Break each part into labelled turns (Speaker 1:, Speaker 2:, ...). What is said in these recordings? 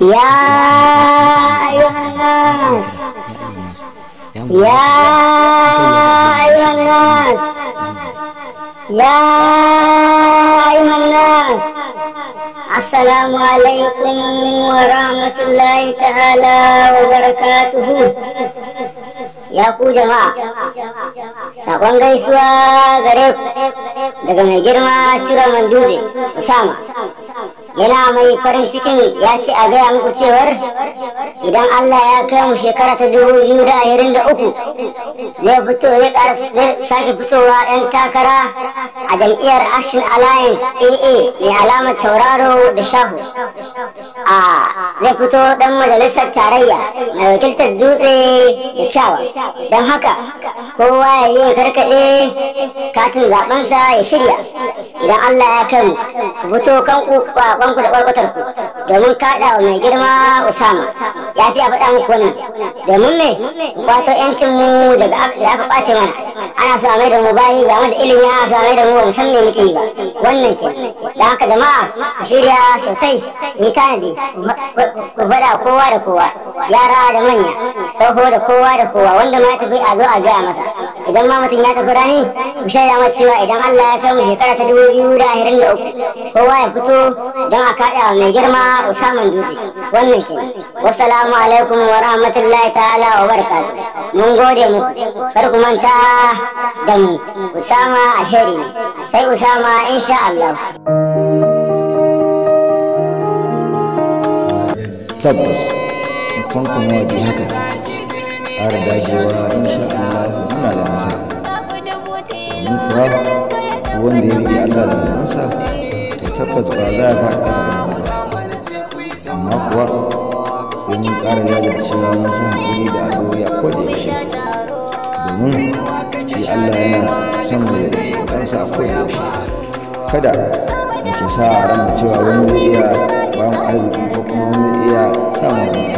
Speaker 1: يا أيها الناس يا أيها الناس يا أيها الناس السلام عليكم ورحمة الله تعالى وبركاته ya ku jama'a sakon gaisuwa gare ku daga mai girma cire dutse usama yana mai farin cikin ya ce a gaya muku cewar idan allah ya kai mu shekara ta dubu biyu da ashirin da uku zai fito ya ƙara sake fitowa yan takara a jam'iyyar action alliance aa mai alamar tauraro da shahu a zai fito dan majalisar tarayya mai wakiltar dutse da kyawa don haka kowa ya yi karkaɗe katin zaɓensa ya shirya idan Allah ya kai ku fito kanku kwanku da kwarkwatar ku domin kaɗa wa mai girma Usama ya ce a faɗa muku wannan domin me kwato yancin mu daga da aka ɓace mana ana so a mai da mu bayi ga da ilimi ana so a mai da mu ba mu san me muke yi ba wannan ke don haka jama'a ku shirya sosai ku yi tanadi ku faɗa kowa da kowa yara da manya tsoho da kowa da kowa wanda ma ya tafi a zo a gaya masa idan ma mutum ya tafi rani ku shaida masa cewa idan Allah ya kai mu shekara ta dubu biyu da ashirin da uku kowa ya fito don a kaɗa wa mai girma Usaman Dutse wannan ke wassalamu alaikum wa rahmatullahi ta'ala wa barakatuh mun gode muku kar ku manta da mu Usama alheri ne sai Usama insha Allah
Speaker 2: tabbas mutum kuma wajen haka ƙara dagewa insha Allah muna da nasara domin kuwa wanda ya riƙe Allah da mansa da tabbas ba za ka aka ba amma kuwa sai mun ƙara jajircewa mun sa haƙuri da addu'o'i a koda yaushe domin shi Allah yana son mai kansa a koda yaushe kada muke sa a ran cewa wani zai iya ba mu arziki ko kuma wani zai iya sa mu wannan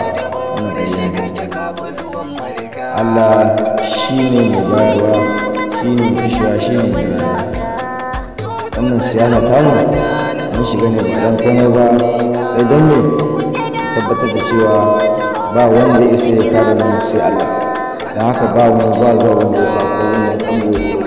Speaker 2: Allah shi ne mai bayarwa shi ne mai kashewa shi ne mai rayuwa wannan siyasa tamu mun shiga ne ba don komai ba sai don ne tabbatar da cewa ba wanda ya isa ya kare mu sai Allah don haka ba wani ba zuwa wanda ya ko wanda ya